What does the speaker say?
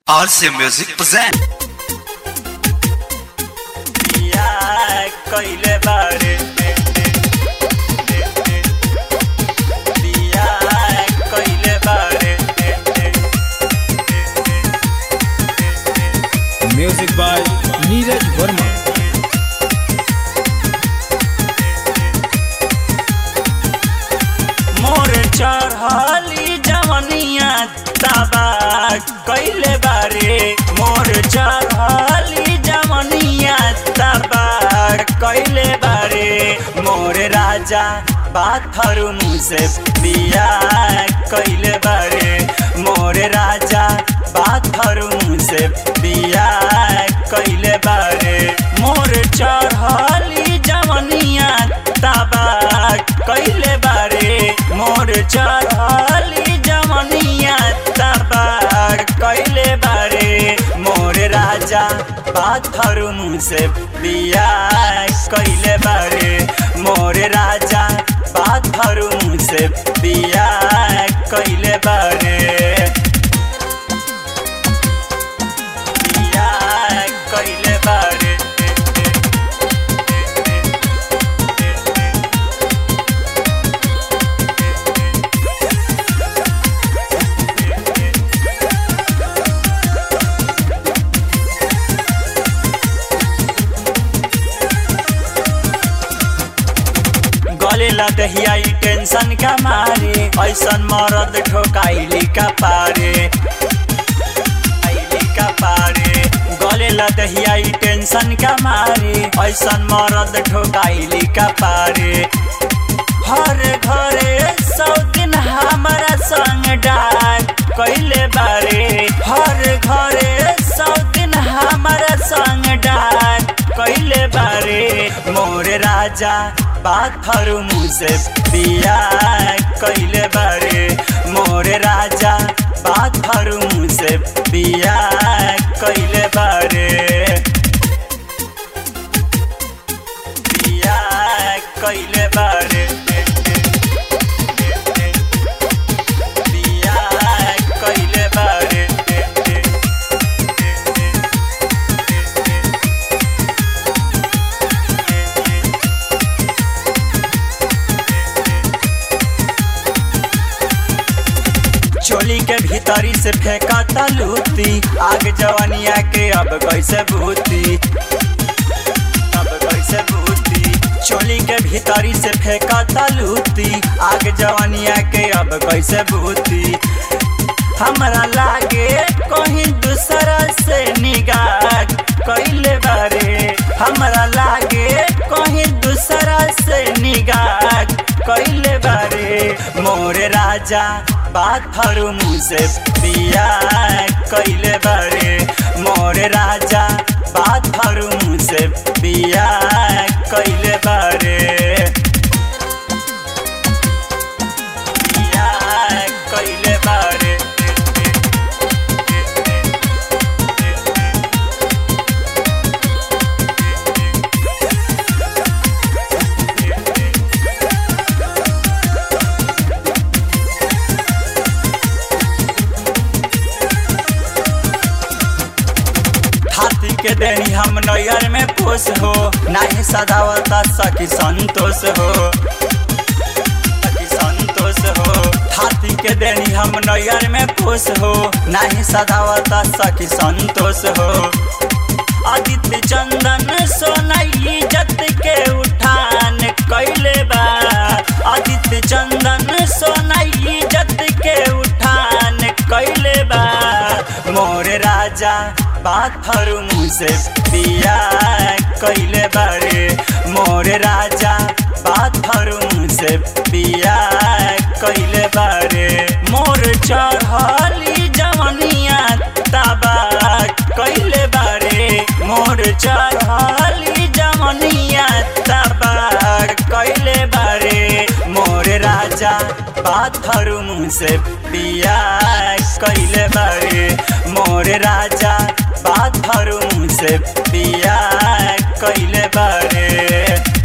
RC Music present. बिया कइले बारे बिया कइले बारे Music by Neeraj Verma. मोर चढ़ली जवनिया तबा कइले बारे मोर चढ़ली जवनिया तबा कइले बारे मोर राजा बाथरूम से बिया कइले बारे मोर राजा बाथरूम से बिया कइले बारे मोर चढ़ली जवनिया तबा कइले बारे मोर चढ़ली जवनिया तबार कइले बारे मोर राजा बाथरूम से बिया कइले बारे मोर राजा बाथरूम से बिया कइले बारे बिया कइले बारे गले लदहिया ई टेंशन का मारे ऐसन मरद ठोकाइली का पारे आइली का पारे गले लदहिया ई टेंशन का मारे ऐसन मरद ठोकाइली का पारे हर घरे सौ दिन हमारा संग डाक कैले बारे हर घरे सौ दिन हमारा संग डाक कैले बारे मोर राजा बाथरूम से बिया कैले बारे मोर राजा बाथरूम से बिया कैले बारे बिया कैले बारे बिया कैले बारे चोली के भीतरी से फेंका तलूती आग जवानिया के अब कैसे भूती अब कैसे भूती चोली के भीतरी से फेंका तलूती आग जवानिया के अब कैसे भूती हमरा लागे कहीं दूसरा से निगाह कैले बारे हमरा लागे कहीं दूसरा से निगाह कैले बारे मोर राजा बाथरूम से बिया कैले बारे मोर राजा बाथरूम से बिया कैले बारे बिया कैले बारे हाथी के देनी हम नैयर में खुश हो नहीं सदावता सखी संतोष हो सखी संतोष हो हाथी के देनी हम नैयर में खुश हो नहीं सदावता सखी संतोष हो आदित्य चंदन सोनाई जत के उठान कैले बा आदित्य चंदन सोनाई जत के उठान कैले बा मोर राजा बाथरूम से बिया कैले बारे मोर राजा बाथरूम से बिया कैले बारे मोर चढ़ली जवनिया तबा कैले बारे मोर चढ़ली जवनिया तबा कैले बारे मोर राजा बाथरूम से बिया कैले बारे मोर राजा बाथरूम से बिया कैले बारे